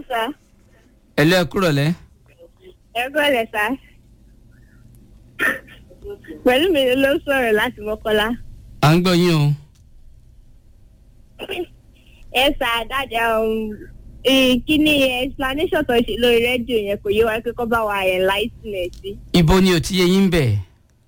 sá. ẹ̀lú ẹ kúrọ̀ lẹ́ ẹ gbọ́dọ̀ sá. pẹ̀lú mi ló sọ̀rọ̀ láti mọ́kọ́lá. à ń gbọ́ yín o ẹ sá dájà kíní explanation tó ṣe lórí rédíò yẹn kò yé wa pé kọ́ bá wa enlighten ẹ̀ sí. ibo ni ò ti yé yín bẹ̀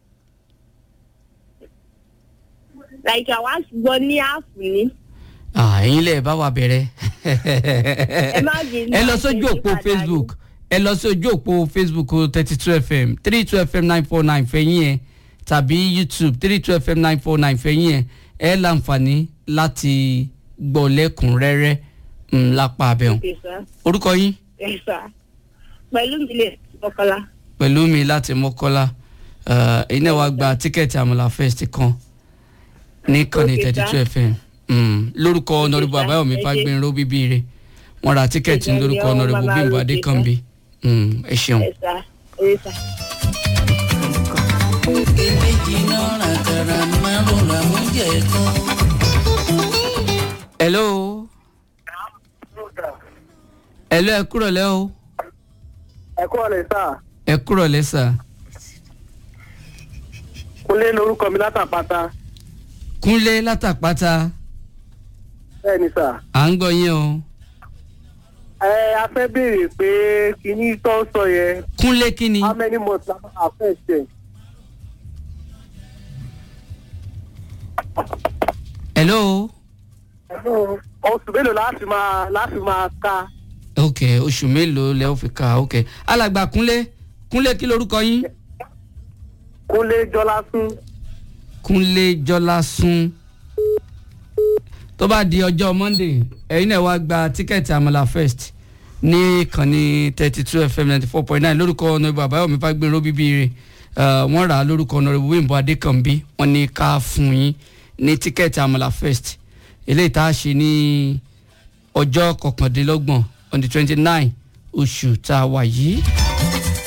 like àwa gbọ́ ní ààfù ni. Ah, ẹ̀yin lẹ̀ bá wa bẹ̀rẹ̀ ẹ má bínú ẹ lọ àti sójú òpó ìyípadà facebook ẹ lọ sójú òpó facebook thirty two fm three two fm nine four nine fẹ̀yìn ẹ̀ tàbí youtube three two fm nine four nine fẹ̀yìn ẹ̀ ẹ láǹfààní láti gbọ́ lẹ́kùnrẹ́rẹ́ mm, lápá abẹ́hùn Okay, sir. orúkọ yín Yes, sir. pẹ̀lú mi lè mọ́kọ́lá. pẹ̀lú mi láti mọ́kọ́lá eh, ẹ̀yin náà wá gba tíkẹ́ẹ̀tì àmàlà fest kan ní kànnì Okay, thirty sir. two fm Mm, lórúkọ ọ̀nàrúbù sir. àbáyọ̀mí Ẹ ṣé. fagbinró bíbí rẹ̀ wọ́n ra tíkẹ́ẹ̀tì Ẹ jẹ́ lórúkọ ọmọ ọ̀nàrúbù bàbá bímbọ Rókè, adékànbí Mm, ẹ ṣeun. Yes, sir. Yes, sir. eléjì náírà kàrà márùn làwọn jẹ kan. hello hello ẹ kúrọ̀ lẹ́ o ẹ kọ́ ọ̀lẹ́ sá ẹ kúrọ̀ lẹ́ sà kúnlé lórúkọ mi látàpáta kúnlé látàpáta bẹ́ẹ̀ ni sá. à ń gbọ́ yín o ẹ a fẹ́ béèrè pé kíní tó ń sọ yẹn kúnlé kí ni how many months la máa fẹ́ ṣe. hello oṣù mélòó láti máa láti máa ka ok oṣù mélòó lẹ́ ó fi kà ok alàgbà kúnlé kúnlé kí lorúkọ yín. kúnlé jọlá sún kúnlé jọlásún tó bá di ọjọ́ monday ẹ̀yin náà wá gba tíkẹ́ẹ̀tì àmàlà first ní ìkànnì thirty two fm ninety four point nine lórúkọ ọ̀nàbọ̀ àbáyọ̀mí fagbèrò bíbí rẹ̀ wọ́n rà á lórúkọ ọ̀nàbọ̀ wíńbọ̀ adékànbí wọ́n ní ká fún yín ní tíkẹ́ẹ̀tì àmàlà first eléyìí tá a ṣe ní ọjọ́ kọkàndínlọ́gbọ̀n on the twenty nine oṣù tá a wà yìí.